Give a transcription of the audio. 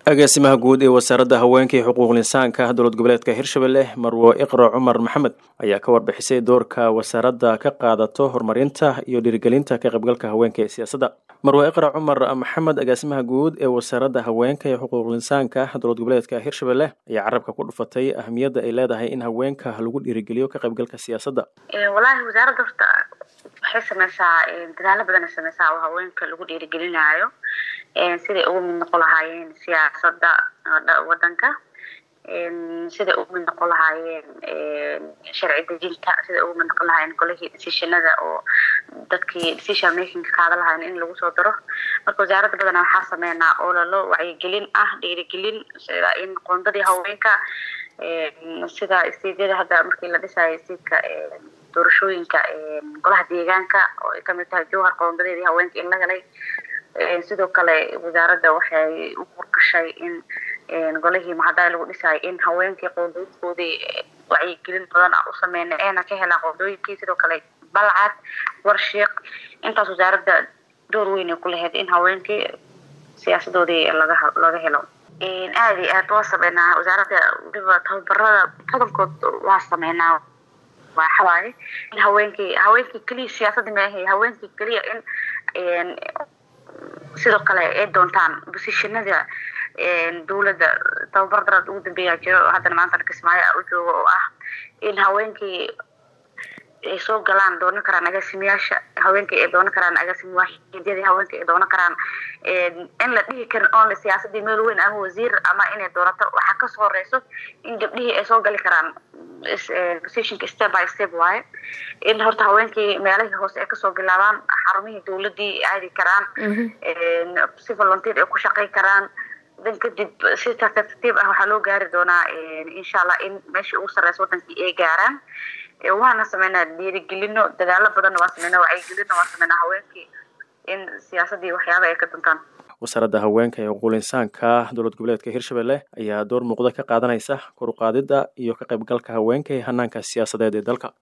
agaasimaha guud ee wasaaradda haweenka iyo xuquuqul insaanka dowlad goboleedka hirshabelle marwo iqra cumar maxamed ayaa ka warbixisay doorka wasaaradda ka qaadato horumarinta iyo dhiirigelinta ka qaybgalka haweenka ee siyaasadda marwo iqra cumar maxamed agaasimaha guud ee wasaaradda haweenka iyo xuquuqul insaanka dowlad goboleedka hirshabelle ayaa carabka ku dhufatay ahamiyadda ay leedahay in haweenka lagu dhiirigeliyo ka qaybgalka siyaasadda walaahi wasaaradda horta waxay sameysaa dadaalo badan ay sameysaa oo haweenka lagu dhiirigelinayo siday ugu mid noqon lahaayeen siyaasadda wadanka siday ugu mid noqon lahaayeen sharci dejinta siday ugu mid noqon lahaayeen golihii decisionada oo dadkii decision makingka qaadan lahayen in lagu soo daro marka wasaaradda badana waxaa sameynaa ololo wacyigelin ah dhiirigelin sida in qoondadii haweenka sida istiidyada hadda markii la dhisayo istiidka doorashooyinka golaha deegaanka oo ay kamid tahay jowhar qoondadeedii haweenka in la helay sidoo kale wasaaradda waxay u qorgashay in golihii mahadaay lagu dhisayo in haweenkii qoondooyinkoodii wacyigelin badan u sameynay eena ka helaan qoondooyinkii sidoo kale balcad warshiiq intaas wasaaradda door weyn ay ku lahayd in haweenkii siyaasadoodii laga laga helo aada iyo aad waa sameynaa wasaaradda waliba tababarada badankood waa sameynaa waxawaaye in haweenkii haweenkii keliya siyaasadda maahay haweenkii keliya in sidoo kale ay doontaan bosishanada dowladda tababar daraad ugu dambeeyaa jiro haddana maanta kismaayo u joogo oo ah in haweenkii ay soo galaan doonan karaan agaasimayaasha haweenkii ay doonan karaan agaasima waaxidyadii haweenkii ay doonan karaan in la dhihi karin oonle siyaasadii meel weyn ama wasiir ama inay doonato waxaa kasoo horeyso in gabdhihii ay soo gali karaan positionka step by step waaye in horta haweenkii meelahii hoose ay kasoo bilaabaan xarumihii dowladii aadi karaan si volunteer ay ku shaqey karaan dan kadib si tartiib ah waxaa loo gaari doonaa insha allah in meeshii ugu sareysa wadankii ay gaaraan waana sameynaa dhiirigelino dadaalo badanna waa sameynaa wacyigelino waa sameynaa haweenkii in siyaasadii waxyaaba ay ka duntaan wasaaradda haweenka ee xuquuqul insaanka dowlad goboleedka hirshabelle ayaa door muuqda ka qaadanaysa kor u qaadidda iyo ka qaybgalka haweenka ee hanaanka siyaasadeed ee dalka